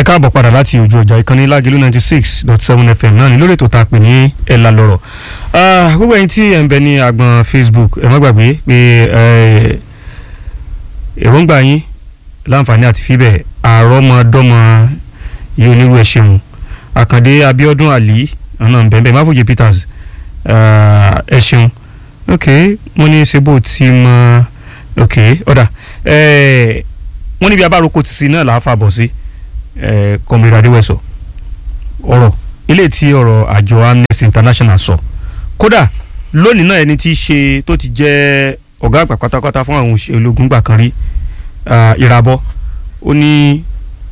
ẹ káàbọ̀ padà láti ojú ọjà ìkànnì lágẹ̀lú ninety six dot seven fm náà ní lórí ètò tá a pè ní ẹ̀la lọ́rọ̀ gbogbo ẹ̀yin tí ẹ̀ ń bẹ ní agbọ̀n facebook ẹ má gbàgbé pé èròǹgbà yín láǹfààní àti fíbẹ̀ àrọ́mọdọ́mọ yìí onírú ẹ̀ ṣeun àkàndé abiodun ali ọ̀nà bẹ́ẹ̀ máfòjì peters ẹ ṣeun ok wọ́n ní sebo ti mọ ok ọ̀dà wọ́n níbi abáròkọ tìsí náà làá fàbọ̀ sí kọmíra adéwẹ̀sọ ọ̀rọ̀ ilé tí ọ̀rọ̀ àjọ amnesty international sọ kódà lónìí náà ẹni tí í ṣe tó ti jẹ́ ọ̀gá àgbà pátápátá fún àwọn òṣèlú ológun gbà kan rí ìràbọ̀ ó ní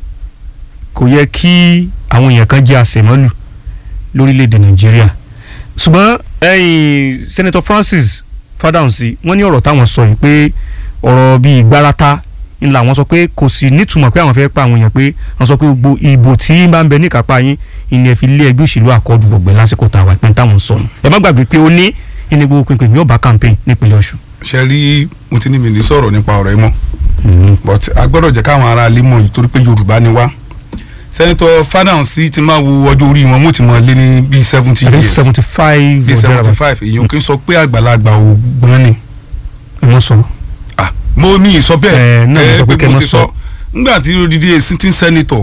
kò yẹ kí àwọn èèyàn kan jẹ́ àṣemọ́lù lórílẹ̀‐èdè nàìjíríà ṣùgbọ́n senator francis fadahunsi wọ́n ní ọ̀rọ̀ táwọn sọ yìí pé ọ̀rọ̀ bíi gbárata ńlá wọn sọ pé kò sí nítumọ̀ pé àwọn fẹ́ pa àwọn èèyàn pé wọ́n sọ pé gbogbo ìbò tí bá ń bẹ níkápá yín ìní ẹ̀ fi lé ẹgbẹ́ òṣèlú àkọ́dù gbọ̀gbẹ́ lásìkò tàwa ìpín táwọn sọnù ẹ má gbàgbé pé ó ní ìní gbogbo pinpin yóò bá campaign nípínlẹ̀ ọ̀ṣun. ṣe rí mo ti ní mi ní sọ̀rọ̀ nípa ọ̀rọ̀ yìí mọ́ but a gbọ́dọ̀ jẹ́ káwọn ará ilé mọ̀ nítorí pé yorùbá ni wá sẹ́nitọ́ Fádàǹsí ti máa wo ọjọ́ orí wọn mo ti mọ̀ lé ní bíi seventy I think years seventy five bíi seventy five èèyàn kì í sọ pé àgbàlagbà ò gbọ́n ni ẹ mọ̀ sọ. ah mo ní ìsọ Ẹ, bẹ́ẹ̀ náà mo sọ pé kẹ́ mo mọ́ ti sọ. sọ nígbà tí odidi sitting senator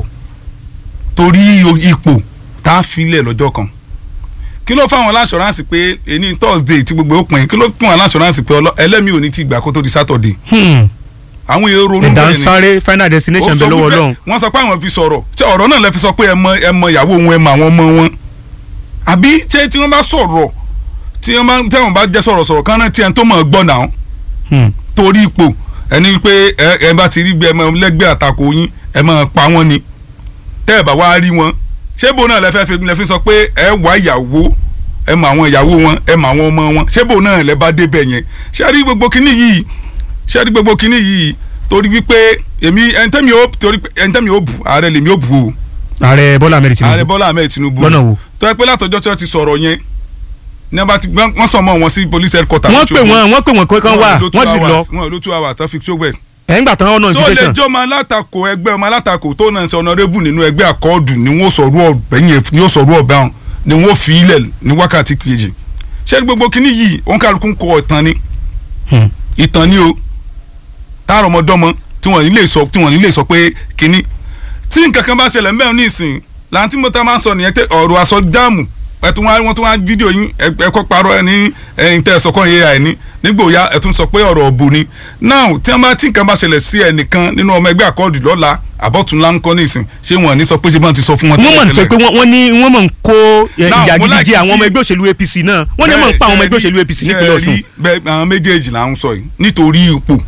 torí ipò tá a filẹ̀ lọ́jọ́ kan kí ló fáwọn aláṣọránsì pé èní thursday tí gbogbo ó pin kí ló fún àwọn aláṣọránsì pé ọlọ- ẹlẹ́mìí ò ní ti gbà kó tó di saturday Hmm. àwọn èrò ronú ẹ̀dá ń bẹ́ẹ̀ ni sáré final destination Ó bẹ sọ lọ́wọ́ wípé- ọlọ́run. wọ́n sọ pé àwọn fi sọ̀rọ̀ ṣé ọ̀rọ̀ náà lẹ fi sọ pé ẹ mọ ẹ mọ ìyàwó wọn ẹ mọ àwọn ọmọ wọn àbí ṣé tí wọ́n bá sọ̀rọ̀ tí wọ́n bá tẹ́wọ̀n bá jẹ́ sọ̀rọ̀ sọ̀rọ̀ kan náà tí ẹni tó mọ̀ ọ́ gbọ́ náà Hmm. torí ipò ẹni pé ẹ ẹ bá ti rí gbé ẹ mọ lẹ́gbẹ́ àtakò yín ẹ mọ pa wọ́n ni tẹ́ ẹ bá wá rí wọn ṣé bò náà lẹ fẹ́ fi lẹ fi sọ pé ẹ wá ìyàwó ẹ mọ àwọn ìyàwó wọn ẹ mọ àwọn ọmọ wọn ṣé bò náà lẹ bá débẹ̀ yẹn ṣé rí gbogbo kinní yìí ṣé rí gbogbo kinní yìí torí wípé èmi ẹni tẹ́mi ó torí pé ẹni tẹ́mi ó bù ààrẹ lèmi ó bù o ààrẹ bọ́lá amẹ́rì ààrẹ tinubu Bọ́lá Ahmed Tinubu lọ́nà wo. tó yẹ pé látọjọ́ tí wọ́n ti sọ̀rọ̀ yẹn ní wọ́n bá ti wọ́n sọ mọ́ wọn sí police headquarters wọ́n pè wọ́n wọ́n pè wọ́n kó kán wá lo two wọ́n sì lọ hours, wọ́n lo two hours tó fi ṣó bẹ́ẹ̀ ẹ̀ ń gbà tán ọ̀nà so lè invitation. jọ ọmọ alátakò ẹgbẹ́ ọmọ alátakò tó náà ń ṣe ọ̀nàrẹ́bù nínú ẹgbẹ́ àkọọ́dù ni wọ́n sọ̀rọ̀ ọ̀bẹ yẹn ni wọ́n sọ̀rọ̀ ọ̀bẹ hàn ni wọ́n fi ilẹ̀ ní wákàtí kejì ṣé gbogbo kínní yìí òun kálukú ń kọ ìtàn ni Hmm. ìtàn ni o táàrọ̀ ọmọdọ́mọ tí wọ́n nílé sọ tí wọ́n nílé sọ pé kínní tí nǹkan kan bá ṣẹlẹ̀ mbẹ́ ní ìsìn làǹtí mo ta máa ń sọ nìyẹn tẹ ọ̀rọ̀ aṣọ dáàmù ẹtún wá wọ́n tún wá fídíò yín ẹ- ẹ̀kọ́ parọ́ ẹ ní ẹ̀yìn tẹ́ ẹ sọ kọ́ yẹ ẹ̀ ní nígbò ya ẹ̀tún sọ pé ọ̀rọ̀ ọ̀bù ni now tí wọ́n bá tí nǹkan bá ṣẹlẹ̀ sí ẹnìkan nínú ọmọ ẹgbẹ́ àkọọ́dù lọ́la àbọ̀túnlá ńkọ́ ní ìsìn ṣé wọ́n ní sọ pé ṣé bá ti sọ fún wọn wọ́n mọ̀ tẹ́lẹ̀ sọ tẹ́lẹ̀? pé wọ́n wọ́n ní wọ́n mọ̀ ń kó ẹ, Now, ìyà mo gidi like jẹ àwọn ọmọ tí- ẹgbẹ́ òṣèlú apc náà wọ́n ní mọ̀ ń pa àwọn ọmọ ẹgbẹ́ òṣèlú apc Ṣé nípínlẹ̀ ẹ ọ̀ṣun. rí bẹ́ẹ̀ àwọn méjèèjì là ń sọ yìí nítorí ipò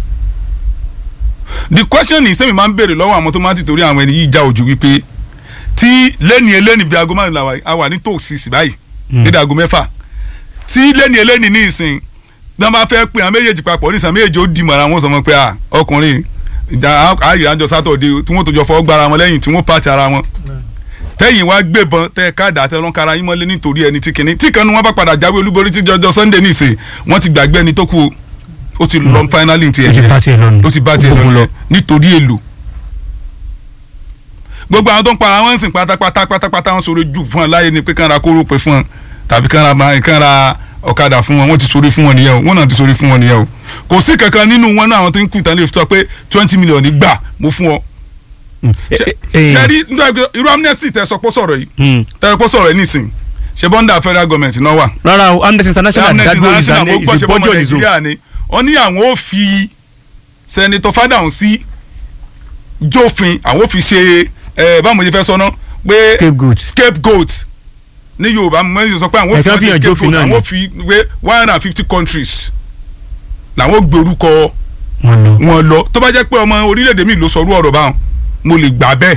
the question is sẹ́mi máa ń béèrè lọ́wọ́ àwọn tó máa ń tìtorí àwọn ẹni yìí já ojú wípé tí lẹ́ni eléni bíi aago márùn làwà a wà ní tòsí sí báyìí nídìí aago mẹ́fà tí lẹ́ni eléni ní ìsìn bí wọ́n bá fẹ́ pé àwọn méjèèjì papọ̀ ní ìsìn méjèèjì ó di mọ̀ra wọn sọ wọn pé à ọkùnrin ìjà ààyè àjọ sátọ̀dé tí wọ́n tó jọ fọwọ́ gbára wọn lẹ́yìn tí wọ́n pàtì ara wọn tẹ́yìn wá gbébọn tẹ́ káàdà tẹ́ lọ́n kára yín mọ́lé nítorí ẹni tí kìíní tí kan ní wọ́n bá padà jáwé olúborí tí jọjọ Sunday ní ìsìn wọ́n ti gbàgbé ẹni tó kú o ó ti lọ finally ti ó ti bá tiẹ̀ lọ́nu ó ti bá tiẹ̀ lọ nítorí èlò gbogbo àwọn tó ń para wọn ń sìn pátápátá pátápátá wọn sọ̀rọ̀ jù fún wọn láyé ni pé kán ra kóró pé fún wọn tàbí kán ra máa- kán ra ọ̀kadà fún wọn wọ́n ti sọ̀rọ̀ fún wọn nìyẹn o wọ́n náà ti sọ̀rọ̀ fún wọn nìyẹn o kò sí kankan nínú wọn náà àwọn tó ń kú ìtàn lè fi sọ pé twenty million gbà mo fún ọ. ṣe ṣe rí nígbà pé irú amnesty tẹ sọ pé ó sọ̀rọ̀ yìí tẹ sọ pé ó sọ̀rọ̀ yìí nísìn ṣe bọ́ńdà federal government náà wà rárá o amnesty international amnesty dádúró international mo gbọ́ ṣe bọ́mọ ìbọ́jọ́ ìzò nàìjíríà ni wọ́n ní àwọn ò fi sẹ́nitọ́ Fádàǹsí jófin àwọn ò fi ṣe ẹ báwo mo ṣe fẹ́ sọ náà pé scapegoat scapegoat ní yorùbá mo ṣe sọ pé àwọn ò fi Ẹ̀ka wọ́n fi ṣe hàn jófin scapegoat náà ni. àwọn ò fi pé one hundred and fifty countries làwọn ò gbé orúkọ wọn lọ. wọn lọ tó bá jẹ́ pé ọmọ orílẹ̀-èdè mi ló sọrú ọ̀rọ̀ báwọn mo lè gbà bẹ́ẹ̀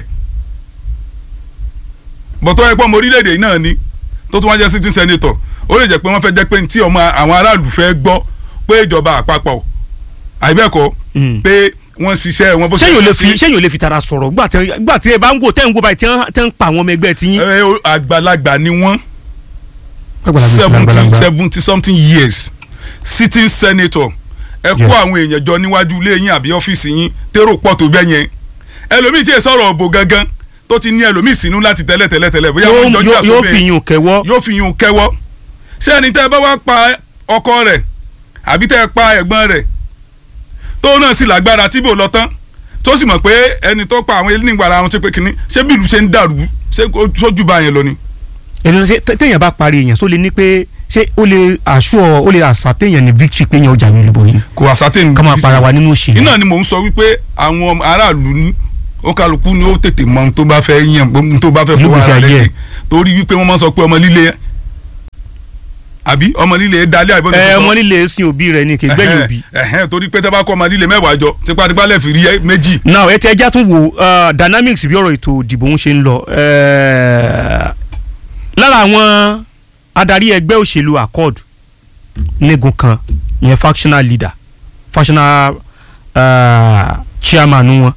bọ̀tọ́ ẹ pé ọmọ orílẹ̀-èdè yìí náà ni tó tún wá jẹ́ sitting senator ó lè jẹ́ pé wọ́n fẹ́ jẹ́ pé tí ọmọ àwọn aráàlú fẹ́ gbọ́ pé ìjọba àpapọ̀ àìbẹ́ẹ̀kọ́ Mm. pé wọ́n ṣiṣẹ́ wọn bó sẹ́yìn ò lè fi sí. sẹ́yìn ò lè fi tara sọ̀rọ̀ gbà tẹ gbà tí ẹ bá ń wò tẹ́ ń wò báyìí tẹ́ ń- tẹ́ ń pa àwọn ọmọ ẹgbẹ́ ti yín. ẹ, o- àgbàlagbà ni wọ́n seventy seventy something years sitting senator ẹ kó Yes. àwọn èèyàn jọ níwájú ilé yín àbí ọ́fíìsì yín tèrò pọ̀ tó bẹ́ẹ̀ yẹn ẹlòmíì tí ì sọ̀rọ̀ òbò gangan tó ti ní ẹlòmíì sínú láti tẹ́lẹ̀ tẹ́lẹ̀ tẹ́lẹ̀ bóyá yóò wọ́n jọjú yóò- yóò àsọ̀bẹ̀ fi yún kẹwọ́ yóò fi yún kẹwọ́ ṣé ẹni tẹ́ ẹ bá wá pa ọkọ rẹ̀ àbí tẹ́ ẹ pa ẹ̀gbọ́n rẹ̀ tó náà sì lágbára tí bò lọ tán tó sì mọ̀ pé ẹni tó pa àwọn eléyìí gbàrà àwọn ṣe pé kínní ṣé bí ìlú ṣe ń dàrú ṣé ó sójú bá yẹn lọ ni. ènìyàn ṣe tẹ- téèyàn bá parí èèyàn só lè ní pé ṣé ó lè àṣọ ó lè àṣà téèyàn ní victory pé èèyàn ọjà mi olúborí kò àsátẹ́ni ká máa para wa nínú òṣèlú. iná ni mò ń sọ wípé àwọn ọmọ aráàlú ní ó kálukú ni ó tètè mọ ohun tó bá fẹ́ yàn ohun tó bá fẹ́ fọwọ́ Nígbèsí ara ayé rẹ̀ ẹ̀. ṣe. torí wípé wọ́n máa ń sọ pé ọmọ líle àbí ọmọ líle dalẹ́ àbí ẹ ọmọ nílé sin òbí rẹ ni kì í gbẹ̀yìn òbí. ẹ̀hẹ́n torí pé tẹ́ bá kọ́ ọmọ líle mẹ́wàá jọ tipátipá lẹ́ẹ̀fì rí ẹ- méjì now ẹ ti ẹja tún wo uh, dynamics bí ọ̀rọ̀ ètò ìdìbò ń ṣe ń lọ eh, lára àwọn adarí ẹgbẹ́ òṣèlú accord nígun kan ìyẹn factional leader factional uh, chairman wọn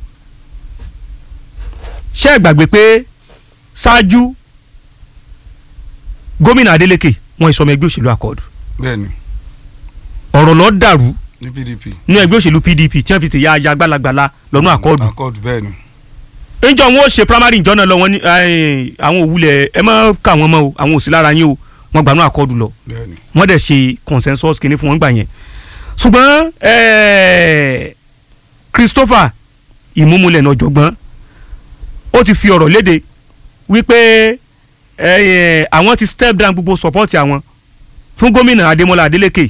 ṣé ẹ gbàgbé pé ṣáájú gómìnà Adeleke wọn ìsọmọ ẹgbẹ́ òṣèlú accord bẹ́ẹ̀ni ọ̀rọ̀ lọ dàrú ní PDP ní ẹgbẹ́ òṣèlú PDP tí wọ́n fi tèyà ajá gbalagbala lọ́nà accord accord bẹ́ẹ̀ni njọ wọn ò ṣe primary njọ náà lọ wọn ní eh, àwọn òwúlẹ̀ ẹ má kà wọ́n mọ́ o àwọn òsì lára yín o wọ́n gbanú àkọọ́dù lọ bẹ́ẹ̀ni wọ́n dẹ̀ ṣe consensus kìíní fún wọn gbà yẹn ṣùgbọ́n eh, Christopher ìmúmulẹ̀ náà jọ̀gbọ́n ó ti fi ọ̀rọ̀ léde wípé eh, àwọn ti step down gbogbo support àwọn fún gómìnà Adémọ́lá Adélékè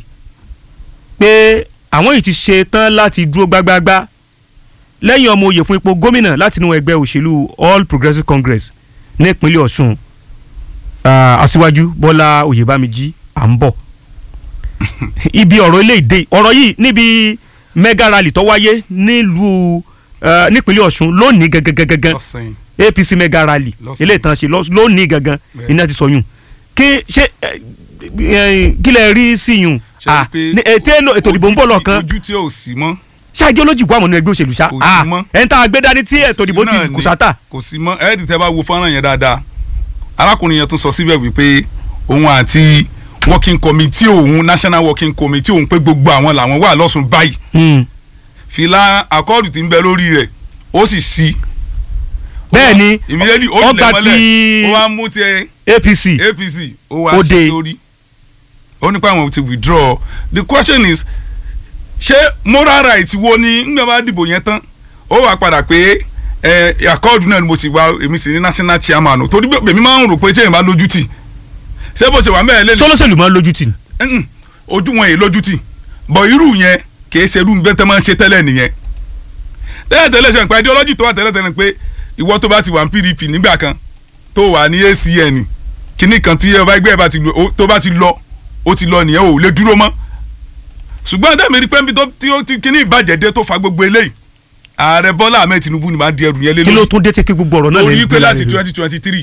pé àwọn yìí ti ṣe tán láti dúró gbágbáágbá lẹ́yìn ọmọ oyè fún ipò gómìnà láti inú ẹgbẹ́ òṣèlú All Progressives Congress ní ìpínlẹ̀ Ọ̀ṣun ah, aṣíwájú Bọ́lá Oyèbámijí à ń bọ̀ ibi ọ̀rọ̀ ilé ìdè ọ̀rọ̀ yìí níbi mega rally tó wáyé nílùú eh, nípínlẹ̀ Ọ̀ṣun lónìí gangan lọ́sàn-án APC mega rally Lọ́sàn-án. ilé ìtàn ṣe lọ́- lónìí gangan Bẹ́ẹ̀. iná ti sọ yùn kí ṣe eh, eh, kí lẹ rí sí yùn Ṣé Ah, pé ní- ètè èlò- ètò ìdìbò ń bọ̀ ojú tí- lọ́kàn ojú tí ò sí mọ́ ṣáàjì olójì kó àwọn ọmọ ẹgbẹ́ òṣèlú ṣá Kò sí mọ́. ẹ̀ ń tá a gbé dání tí ètò ìdìbò náà ti ni. kùsàtà kò sí mọ́ ẹ̀ẹ́dì tẹ́ bá wo fọ́nrán yẹn dáadáa arákùnrin yẹn tún sọ síbẹ̀ wípé òun àti working committee òun national working committee òun pé gbogbo àwọn làwọn wà lọ́sùn báyìí fìlà àkọọ́dù tí ń bẹ lórí rẹ̀ ó sì sí. bẹ́ẹ̀ ni ìmílẹ́lì ó ọgbà lẹ̀ tí mọ́lẹ̀ ó wá mú tiẹ̀ APC APC ó wá Ó sí dé. lórí ó nípa àwọn ti withdraw the question is ṣé moral right wo ni ńgbà bá dìbò yẹn tán ó wà padà pé ẹ àkọọ́dù náà ni mo sì wá èmi sì ní national chairman o torí bẹ́ẹ̀ mi máa ń rò pé tí èèyàn bá lójú tì ṣé bó ṣe wà mẹ́rin lẹ́nu sọlọ́sẹ̀lù máa ń lójú tì ní. Mm, ojú wọn yìí lójú tì bọ̀ irú yẹn kìí ṣe irú bẹ́ẹ̀ tẹ́ máa ń ṣe tẹ́lẹ̀ nìyẹn tẹ́lẹ̀ tẹ́lẹ̀ ṣe nípa ideology tó wà tẹ́lẹ̀ tẹ́lẹ̀ pé ìwọ tó bá ti wà ní PDP nígbà kan tó wà ní ACN kíní kan tí ọba ẹgbẹ́ bá ti lọ ó- tó bá ti lọ ó ti lọ nìyẹn ò lè dúró mọ́ ṣùgbọ́n tẹ́mi rí pẹ́ńbí tó tí ó ti kíní ìbàjẹ́ dé tó fa gbogbo eléyìí ààrẹ Bọ́lá Ahmed Tinubu ni máa di ẹrù yẹn lé kí ló lórí tún dé tẹ́ kí gbogbo ọ̀rọ̀ náà lè orí pé láti twenty twenty three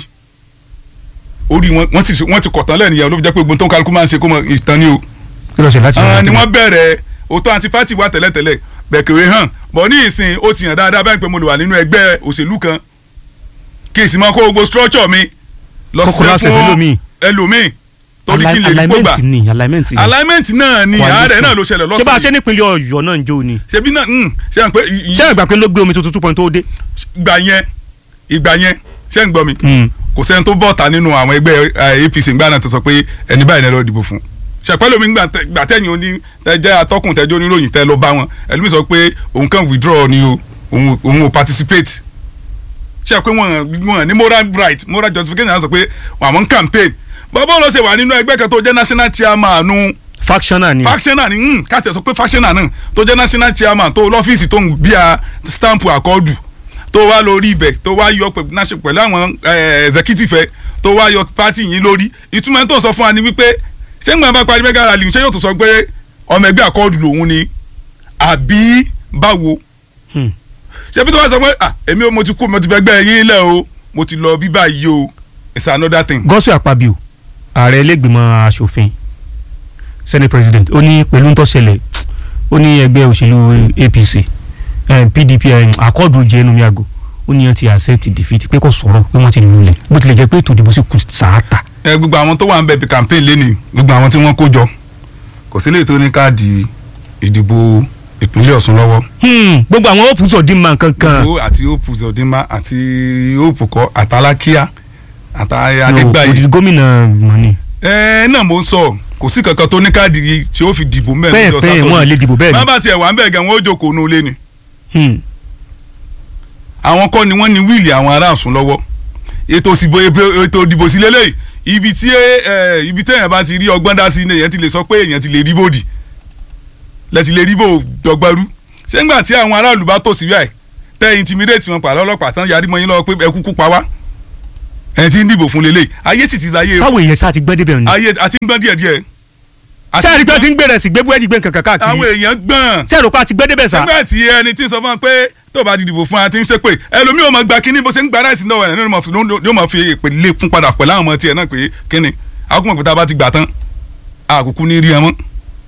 orí wọn wọ́n ti wọ́n ti kọ̀tán lẹ́nìyẹn ló fi jẹ́ pé gbogbo tó ń kálukú máa ń ṣe kó mọ ìtàn ni o kí ló ṣe láti àwọn ni wọ́n bẹ̀rẹ̀ òótọ́ àti pátì wa tẹ́lẹ̀tẹ́lẹ̀ bẹ̀kẹ̀wé hàn bọ̀ ní ìsìn ó ti hàn dáadáa báyìí pé mo lè wà nínú ẹgbẹ́ òṣèlú kan kí ìsìn máa kó gbogbo structure mi lọ Kókó láti ṣiṣẹ́ ẹ̀fẹ́ fún lómi. ẹlòmíì torí kí n lè rí gbógbà alignment ni alignment ni alignment náà ni ààrẹ náà ló ṣẹlẹ̀ ṣé bá a ṣe lọ́sàn-án nípínlẹ̀ Ọ̀yọ́ náà ń jó ni ṣebí náà mm, ṣe à ń pẹ́ i- i- ṣé ìgbà pé ló gbé omi tuntun two point tó dé. ìgbà yẹn ìgbà yẹn ṣé ń gbọ́ mi kò sẹ́ni tó bọ́ta nínú àwọn ẹgbẹ́ eh, APC ńgbà náà tó sọ pé ẹni báyìí náà lọ dìbò fún ṣàpẹ́lú mi gbà tẹ- gbà tẹ̀yìn oní tẹ jẹ́ atọ́kùn tẹ́jọ́ oníròyìn tẹ́ lọ bá wọn ẹlòmíì sọ pé òun kàn withdraw ni o òun òun ò participate ṣe pé wọn wọn ní moral right moral justification náà sọ pé àwọn ń campaign bàbá olóṣè wà nínú ẹgbẹ́ kan tó jẹ́ national chairman nu factional ni factional ni mm, káàtì ẹ̀ sọ pé factional náà tó jẹ́ national chairman tó lọ́fíìsì tó ń bí a stamp àkọọ́dù tó wá lórí ibẹ̀ tó wá yọ pẹ̀- náṣe pẹ̀lú àwọn eh, executive ẹ̀ tó wá yọ party yín lórí ìtumọ̀ ẹ̀ tó sọ fún wa ni wípé ṣé ń gbọ́n bá parí mẹ́gà rally ṣé yóò tó sọ pé ọmọ ẹgbẹ́ àkọọ́dù lòun ni àbí báwo Hmm. ṣé bí tó wá sọ pé ah èmi ò mo ti kú mo ti fẹ́ gbẹ́ yín lẹ̀ o mo ti lọ bí báyìí o it's another thing. Godswill Akpabio ààrẹ ilégbìmọ̀ asòfin senate president ó ní pẹ̀lú ń tó ṣẹlẹ̀ ó ní ẹgbẹ́ òṣèlú APC eh, PDP eh, akọ́dù jẹ́ ẹnu mi àgọ́ ó ní wọ́n ti accept defeat pé kò sọ̀rọ̀ pé wọ́n ti lulẹ̀ bó tilẹ̀ jẹ́ pé ètò ìdìbò sì kù sàátà. ẹ gbogbo àwọn tó wà ń bẹ bí campaign lé ní gbogbo àwọn tí wọ́n kó jọ kò sí lè tó ní káàdì ìdìbò ìpínlẹ̀ Ọ̀ṣun lọ́wọ́ Hmm, gbogbo àwọn hope sọ̀dínmà kankan gbogbo àti hope Uzodinma àti hope kọ àtàlákíá àtà No, Adégbáyé òdìdí gómìnà mọ́ni ẹ náà mo ń sọ kò sí kankan tó ní káàdì tí ó fi dìbò mẹ́rin bẹ́ẹ̀ bẹ́ẹ̀ wọ́n lè dìbò bẹ́ẹ̀ má ni bá tiẹ̀ wà ń bẹ̀ gan wọ́n ó jókòó nù lé ni Hmm, àwọn kọ́ ni wọ́n ní wíìlì àwọn ará Ọ̀ṣun lọ́wọ́ ètò òsìbò ètò ìdìbò sí lélẹ́yìí ibi tí ẹ ibi téèyàn bá ti rí ọgbọ́n dá sí ni èèyàn ti lè sọ pé èèyàn ti lè rí bòdì lẹ́tì lè rí bò dọ́gbẹ́rú ṣé ńgbà tí àwọn aráàlú bá tò sí báyìí tẹ́ intimidate wọn pàlọ́ ọlọ́pàá tán yarí mọ́ yín lọ́wọ́ pé ẹ kúkú pa wá ẹ̀ ti ń dìbò fún lélẹ́yìí ayé sì ti sáyé sáwọn èèyàn sá ti gbẹ́ débẹ̀ ni ayé àti ń gbọ́n díẹ̀díẹ̀ ṣé àrí pé ti ń gbèrè sí gbé búrẹ́dì gbé nǹkan àwọn káàkiri èèyàn gbọ́n ṣé àrò pa ti gbẹ́ débẹ̀ sá nígbà tí ẹni tí ń sọ fún wa pé tó o bá ti dìbò fún wa ti ń ṣe pé ẹlòmíì ò máa gba kínní bó ṣe ń gba ráìsì náà ẹ̀ ní yóò máa fi èpè lé fún padà pẹ̀lú àwọn ọmọ tiẹ̀ náà pé kínní àkókò pé tá a bá ti gbà tán àkókò ní rí ẹ mọ́.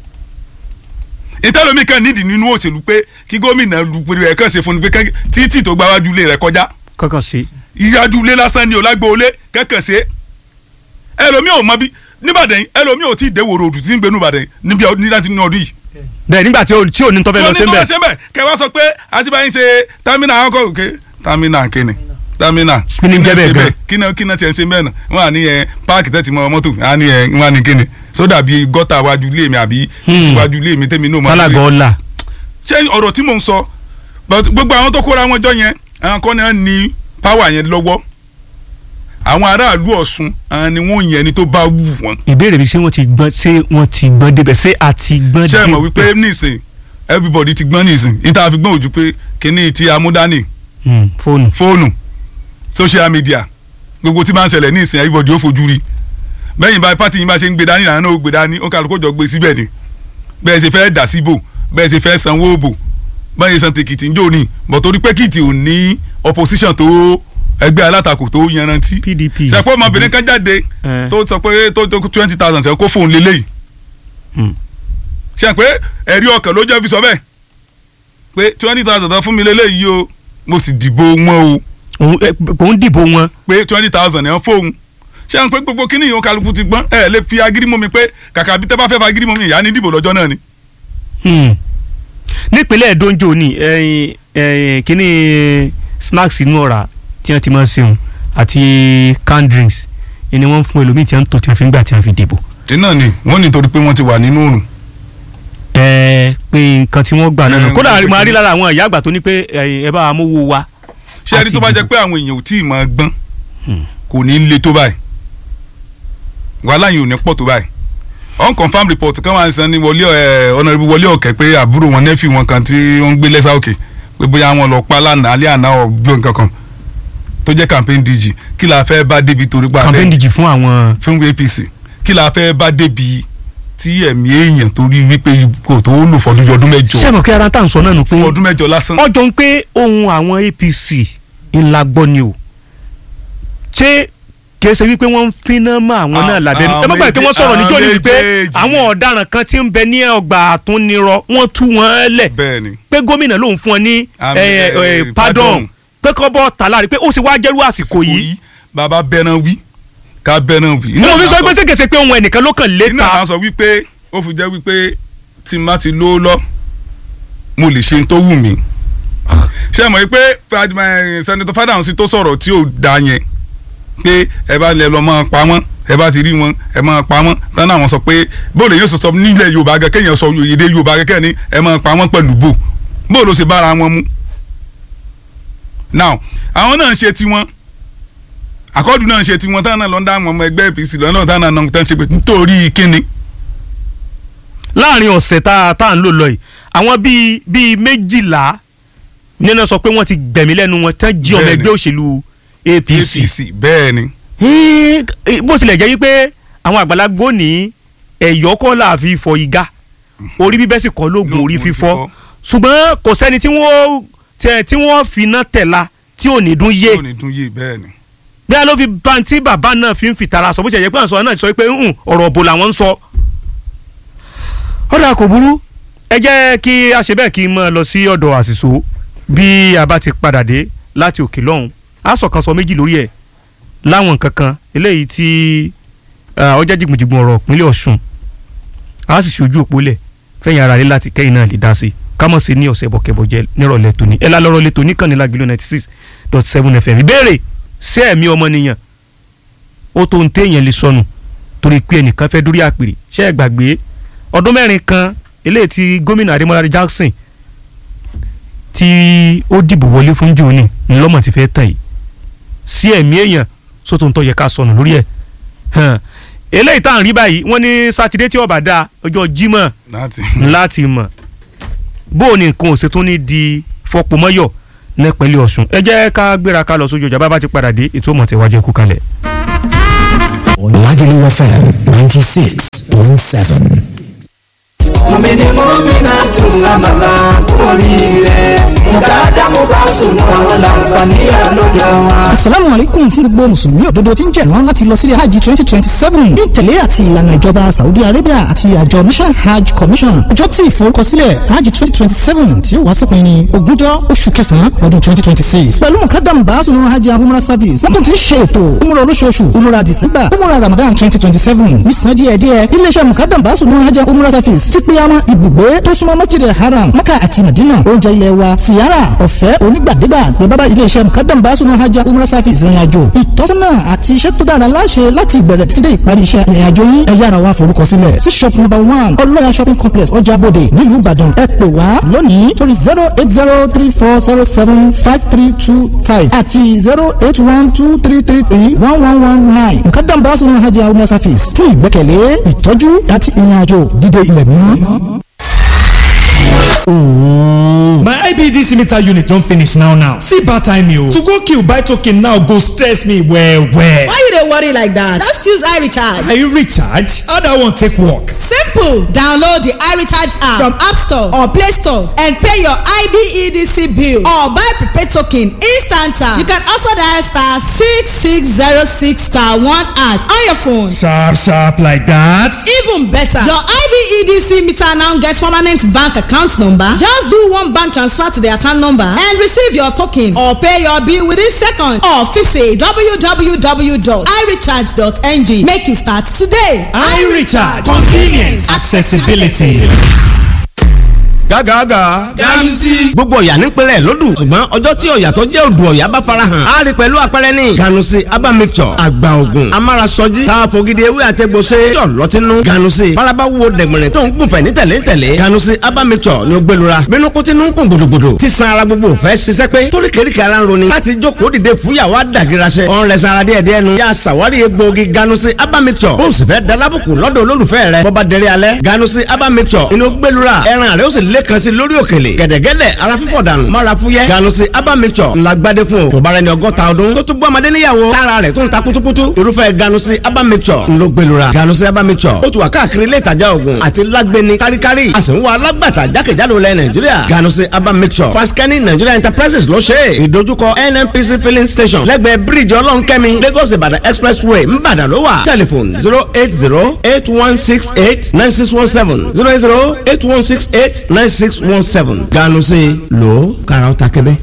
ìtẹ́lómi kan nídìí nínú òṣèlú pé kí gómìnà lùpẹ̀rẹ̀ ẹ̀ kàn ṣe fún ni pé kẹ́- títì tó gba wájú ilé rẹ̀ kọjá kankan sí ìyájú ilé lásán ni ò lágbóolé kẹ́kàn ṣe ẹlòmíì ò mọ bí níbàdàn yìí ẹlòmíì ò tí ì déwòrò òdù tí ń gbénu ìbàdàn yìí níbi ọdún ní láti ní ọdún yìí bẹ́ẹ̀ nígbà tí ò tí ò ní tọ́fẹ́ lọ sí tó ní bẹ́ẹ̀ tó ṣe bẹ́ẹ̀ kẹ wá sọ pé àtibáyé ṣe tamina akọ òkè tamina kíni tamina Kí ni ń jẹ́ bẹ́ẹ̀ gan? kíni kíni tiẹ̀ ń ṣe bẹ́ẹ̀ náà wọ́n á ní ẹ páàkì tẹ́tì mọ́ mọ́tò wọ́n á ní ẹ wọ́n á ní kíni sódà bíi gọ́tà wájú ilé mi àbí títí Hmm. wájú ilé mi tẹ́mi náà máa ń tálágọ̀ ọ̀la ṣé ọ̀rọ̀ tí mò ń sọ but gbogbo àwọn tó kóra wọn jọ yẹn àwọn kan náà ní power yẹn lọ́wọ́ àwọn aráàlú Ọ̀ṣun àwọn ni wọ́n yẹn ni tó bá wù wọ́n ìbéèrè mi ṣé wọ́n ti gbọ́n ṣé wọ́n ti gbọ́n débẹ̀ ṣé a ti gbọ́n ṣé ẹ mọ̀ débẹ̀ wípé nísìn everybody ti gbọ́n nísìn ìta fi gbọ́n ojú pé kíní ti amúdání Hmm, fóònù fóònù social media gbogbo tí máa ń ṣẹlẹ̀ ní ìsìn everybody ó fojú rí bẹ́yìn bá pátì yín bá ṣe ń gbé dání làwọn náà ó gbé dání ó kálukó jọ gbé síbẹ̀ ni bẹ́ẹ̀ ṣe fẹ́ dà síbò bẹ́ẹ̀ ṣe fẹ́ sanwó bò bẹ́ẹ̀ ṣe san tèkìtì ń jò ní bọ̀ torí pé kìtì ò ní opposition tó ẹgbẹ́ alátakò tó yanrantí PDP ṣàpọ̀ ọmọbìnrin kan jáde Eh. tó sọ pé tó tó twenty thousand ṣe kó fóun lélẹ́yìí Hmm. ṣe pé ẹ̀rí ọkàn ló jẹ́ fi sọ bẹ́ẹ̀ pé twenty thousand tán fún mi lélẹ́yìí o mo sì dìbò wọn o òun ẹ, òun dìbò wọn pé twenty thousand ẹ̀ ń fóun ṣé àwọn pé gbogbo kíní ìhun kálukú ti gbọ́n ẹ lè fi agídí mọ́ mi pé kàkà bí tẹ́ bá fẹ́ fa agídí mọ́ mi ìyá ní dìbò lọ́jọ́ náà ni. Hmm. nípínlẹ̀ Ẹdó ní ẹyin ẹyin kíní snacks inú ọ̀rá tí wọ́n ti máa ń ṣeun àti canned drinks ni wọ́n ń fún ẹlòmíì tí wọ́n ń tò tí wọ́n fi ń gbà tí wọ́n fi dìbò. iná ni wọ́n ní torí pé wọ́n ti wà nínú òrùn. ẹ pé nǹkan tí wọ́n gbà náà Eh, nù. kódà wọ́n ti mo rí pé- lára àwọn ìyá àgbà tó ní pé ẹ̀yin ẹ bá wa mówó wa. ṣé ẹni àti tó bá jẹ́ ìdìbò. pé àwọn èèyàn ò tí ì máa gbọ́n Hmm. kò ní le tó báyìí wàhálà yìí ò ní pọ̀ tó báyìí unconfirmed report kan wà ń san ní wọlé ẹ honourable wọlé ọ̀kẹ́ pé àbúrò wọn nẹ́fì wọn kan tí wọ́n ń gbé lẹ́sà òkè pé bóyá wọn lọ pa lánàá alẹ́ àná ọ̀ gbé nǹkan kan tó jẹ́ campaign DG kí la fẹ́ bá débi torí pa campaign dìjì fún àwọn. fún APC kí la fẹ́ bá débi tí ẹ̀mí èèyàn torí wípé kò tó lò fọdún ọdún mẹ́jọ sẹ́mi kí ara tá à ń sọ náà nù pé fún ọdún mẹ́jọ lásán. ọjọ́ ń pé ohun àwọn APC ńlá gbọ́ ni o ṣé kìí ṣe wípé wọ́n ń finá mọ́ àwọn náà Ah, lábẹ́nu ẹ àwọn má gbàgbé pé wọ́n sọ̀rọ̀ méjì- níjọ́ ni wípé àwọn méjèèjì. àwọn ọ̀daràn kan tí ń bẹ ní ọgbà àtúnirọ wọ́n tú wọn lẹ̀ bẹ́ẹ̀ ni pé gómìnà lòun fún ọ ní Àmì, eh, eh, eh, pardon. pardon pé kọ́ bọ́ tàlá rí pé ó sì wá jẹ́rú àsìkò yìí bàbá bẹ́ẹ̀ràn wí ká bẹ́ẹ̀ràn wí. mo fi sọ pé ṣèkèṣe pé ohun ẹnìkan ló kàn iná léta kan sọ wípé ó fi jẹ́ wípé tí n bá ti lówó lọ mo lè ṣe n tó wù mí. ṣé ẹ mọ̀ wípé sẹ́nitọ́ Fádàhùnsí tó sọ̀rọ̀ tí ò da yẹn pé ẹ bá lẹ lọ máa pa wọ́n ẹ bá ti rí wọn ẹ máa pa wọ́n tán náà wọ́n sọ pé bóòlù yóò sọ sọ nílẹ̀ Yorùbá gẹ́gẹ́ kéèyàn sọ èdè Yorùbá gẹ́gẹ́ ni ẹ máa pa wọ́n pẹ̀lú bò bóòlù ó ṣe bára wọn mu. now àwọn náà ń ṣe tiwọn àkọ́dù náà ń ṣe tiwọn táwọn náà lọ ń dá àwọn ọmọ ẹgbẹ́ APC lọ́nà táwọn náà ń tán ṣe pé nítorí kíni láàrin ọ̀sẹ̀ tá a tá à ń lò lọ yìí àwọn bíi bíi méjìlá nínú sọ pé wọ́n ti gbẹ̀mí lẹ́nu wọn tán jí ọmọ Bẹ́ẹ̀ni. ẹgbẹ́ òṣèlú APC APC bẹ́ẹ̀ ni Hín, bó tilẹ̀ jẹ́ wípé àwọn àgbàlagbò ní ẹ̀yọ́ kọ́ là fi fọ igá orí bíbẹ́ sì kọ́ lóògùn orí Lóògùn fífọ́ fífọ́. ṣùgbọ́n kò sẹ́ni tí wọ́n tẹ- tí wọ́n fi iná tẹ̀la tí ò ní dún yé yóò ní dún yé bẹ́ẹ̀ ni. bí a ló fi bantí bàbá náà fi ń fìtara sọ bó ṣe yẹ pé àwọn náà sọ pé "Hmm, ọ̀rọ̀ òbò làwọn ń sọ. ọ̀dà kò burú ẹ jẹ́ kí a ṣe bẹ́ẹ̀ kí n máa lọ sí ọ̀dọ̀ àṣìṣò bí a bá ti padà dé láti òkè lọ́hùn a sọ kan sọ méjì lórí ẹ̀ láwọn nǹkan kan eléyìí tí ah, ó jẹ́ jìgbìnjìgbìn ọ̀rọ̀ ìpínlẹ̀ Ọ̀ṣun a sì ṣojú òpó lẹ̀ fẹ́yìn ara rẹ̀ láti kẹ́yìn náà lè dá sí i kámọ̀ sí ní ọ̀sẹ̀ bọ̀kẹ́bọ̀jẹ́ nírọ̀lẹ́ tòní ẹ̀ lálọ́rọ̀ lẹ́tọ̀ oníkànnì lágìlú ninety six dot seven fm ìbéèrè sí ẹ̀mí ọmọnìyàn ó tó ń téèyàn lè sọnù torí pé ẹnìkan fẹ́ dórí àpèrè ṣé ẹ gbàgbé ọdún mẹ́rin kan eléyìí tí gómìnà Adémọ́lá Jackson tí ó dìbò wọlé fún jòní ńlọ́mọ̀ ti fẹ́ tàn yìí sí ẹ̀mí èèyàn sótò ń tọ́ yẹ ká sọnù lórí ẹ̀ hàn eléyìí tá à ń rí báyìí wọ́n ní sátidé tí ó bá dáa ọjọ́ Jímọ̀ láti. láti mọ̀ bó o ní nǹkan ò ṣe tún ní di fọpomọ́yọ̀ nípínlẹ̀ Ọ̀ṣun ẹ jẹ́ ká gbéra ká lọ sójú ọjà bá bá ti padà dé ètò ọmọ tẹ̀wájú ẹ̀kú kalẹ̀. Lagelu FM 96.7. mọ̀mìnì mọ́mìnà tún àmàlà oríire mùtádá mo bá sùn àwọn làǹfààní àlọ́dọ̀ wọn. asalaamu alaikum fún gbogbo mùsùlùmí òdodo tí ń jẹ̀rán láti lọ sílé hajj twenty twenty seven ní ìtẹ̀lé àti ìlànà ìjọba saudi arabia àti àjọ mission hajj commission ọjọ́ tí ìforúkọsílẹ̀ hajj twenty twenty seven tí yóò wá sópin ní ogúnjọ́ oṣù kẹsàn-án ọdún twenty twenty six pẹ̀lú mukadam baasunu hajj umrah service wọ́n tún ti ń ṣe ètò umrah olóṣooṣù umrah december umrah ramadan twenty twenty seven nísàn díẹ̀díẹ̀ iléeṣẹ́ mukadam baasunu hajj umrah service ti pe àwọn ibùgbé tó súnmọ́ masjid haram maka àti madina oúnjẹ ilẹ̀ wa siyara ọ̀fẹ́ onígbàdégbà ní bábá iléeṣẹ́ mukadam baasunu hajj umrah service ìrìn àjò ìtọ́sọ́nà àti iṣẹ́ tó dára láṣẹ láti ìbẹ̀rẹ̀ títí dé ìparí iṣẹ́ ìrìn àjò yín ẹ yára wá forúkọ sílẹ̀ sí shop number one ọlọ́yà shopping complex ọjà bòde nílùú ìbàdàn ẹ pè wá lónìí torí zero eight zero three four zero seven five three two five àti zero eight one two three three three one one one nine mukadam baasunu hajj umrah service fún ìgbẹ́kẹ̀lé ìtọ́jú àti ìrìn àjò dídé ilẹ̀ mímọ́. My IBDC meter unit don finish now now. See bad time o. To go kill buy token now go stress me well well. Why you dey worry like that? Just use iRecharge. Are you recharge? How that one take work? Simple! Download the iRecharge app from App Store or Play Store and pay your IBEDC bill or buy prepaid token instant. You can also dial star six six zero six star one at on your phone. Sharp sharp like that. Even better, your IBEDC meter now get permanent bank account number. Just do one bank transfer to the account number and receive your token or pay your bill within seconds or visit www.irecharge.ng. Make you start today. iRecharge convenience accessibility. gágàgà. ganusi. gbogbo ọ̀yà nípínlẹ̀ lódù ṣùgbọ́n ọjọ́ tí ọ̀yà tó jẹ́ odò ọ̀yà bá farahàn á rí pẹ̀lú àpẹẹrẹ ní. ganusi aba mixture àgbà ògùn amárasọjí káfọ́ gidi ewé àtẹ̀gbọ̀sẹ̀ yọ̀ lọ́tínú. ganusi faraba wo dẹ̀gbẹ̀rẹ̀ tó ń gùnfẹ̀ ní tẹ̀lé tẹ̀lé. ganusi aba mixture ni ó gbẹlura bínú kó tinú ń kún gbòdògbòdò tí san ara gbogbo fẹ́ ṣiṣẹ́ pé torí kéríkì ara ń roni láti jókòó dìde fúyàwó àdàgìrasẹ. ọ̀n rẹ̀ sanra díẹ̀ díẹ̀ nu. yà sàwárí egbòogi ganusi aba mixture bó o sì fẹ́ dalábùkù lọ́dọ̀ olólùfẹ́ rẹ̀ bọ́ba dẹrẹ́ alẹ́ ganusi aba mixture inú gbẹlura ẹran rẹ̀ ó sì lẹ́kan sí lórí òkèlè gẹ̀dẹ̀gẹ̀dẹ̀ ara fífọ̀ dànù mara fúyẹ́ ganusi abamixọ ńlá gbadé fún o tó bá rẹ ní ọgọ́ta ọdún tó tún gbọ́ ọmọdé níyàwó tára rẹ̀ tún ta kutukutu irúfẹ́ ganusi abamixọ ńlọ gbẹlura ganusi abamixọ ó tún wà káàkiri ilé ìtajà oògùn àti lágbẹni káríkárí a sì ń wá alágbàtà jákèjádò lẹ nàìjíríà ganusi abamixọ fasikẹ́ni nigeria enterprises ló ṣe é ìdojúkọ nnpc filling station lẹ́gbẹ̀ẹ́ bíríìjì ọlọ́nkẹ́mi lagos ìbàdàn expressway ńbàdàn ló wà tẹlifon zero eight zero eight one six eight nine six one seven zero eight zero eight one six eight nine six one seven ganu sí lò ó kára ó ta kébé.